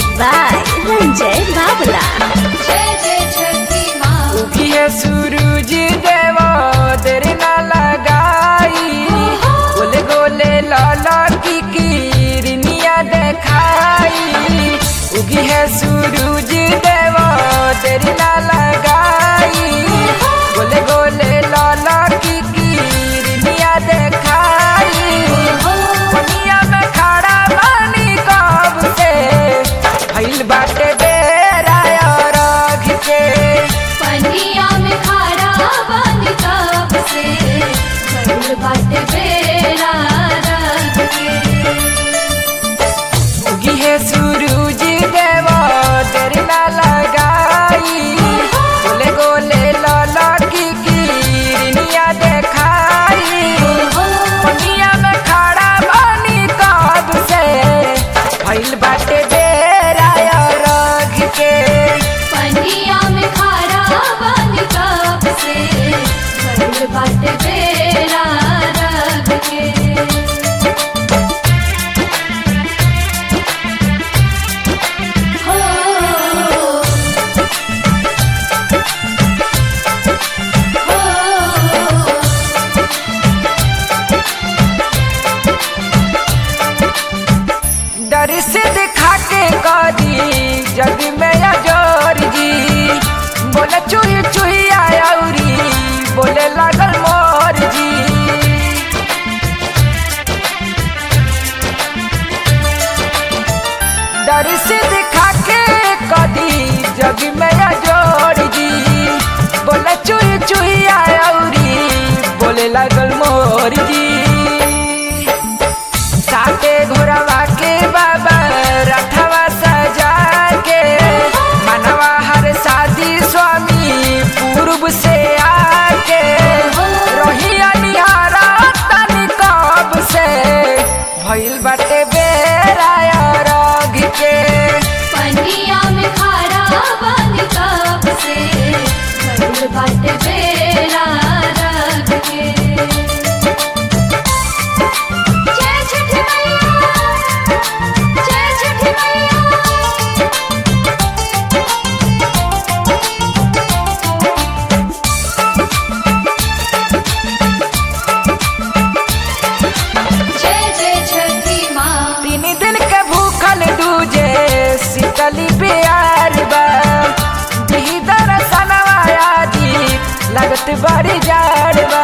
Music by Ranjay Babla. जय जय छठी माँ उगिए सूरज देवा तेरे ना लगाई गोले गोले लाला की किरनिया देखाई उगी है सूरज देवा तेरे ना लगाई गोले गोले लाला की किरनिया देखाई पनिया में खड़ा बानी कब से भइल बाटे बेरा और अघ के पनिया में खारा बन कब से भइल बाटे बेरा रंग के उगी है सूरज देवा तेरे ना लगाई गोले गोले लाला की किरनिया देखाई पनिया में खड़ा बानी कब से भइल बाटे बेरा और अघ के पनिया में खारा बन कब से भइल बाटे बेरा रंग के हो हो डर से दिखा के करी जग में अजोर जी बोले चुही चुही आयौरी बोले लागल मोर जी डर से दिखा के कदी जग में अजोर जी बोले चुही चुही आयौरी बोले लागल मोर जी साथे घोड़वा के बाबा रथवा सजा के मनवा हर शादी स्वामी पूर्व से आके रोहिया निहारा तनी कब से भइल बाटे बेरा और अघ के पनिया में खारा बन कब से भइल बाटे बेरा रंग के जय छठी मैया जय छठी मैया जय जय छठी माँ तीन दिन के भूखल दूजे शीतली प्यार बा दिही दरसनवा आदि लगत बड़ी जाड़ बा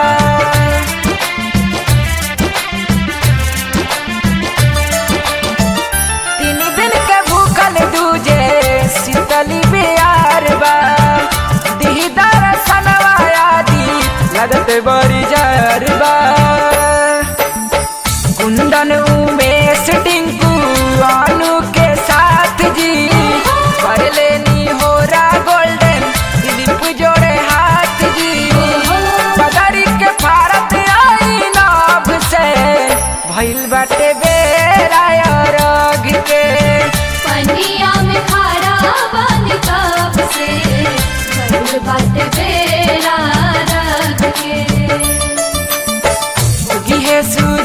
तीन दिन के भूखल दूजे शीतली प्यार बा दिही दरसनवा आदि लगत बड़ी जाड़ बा कुंदन उमेश टिंकू आलू के साथ जी कर लेनी होरा गोल्डन दिलीप जोड़े हाथ जी बदरी के भारत आई नाभ से भइल बाटे बेरा और अघ के पनिया में खारा बन कब से भइल बाटे बेरा रंग के उगी है सूरज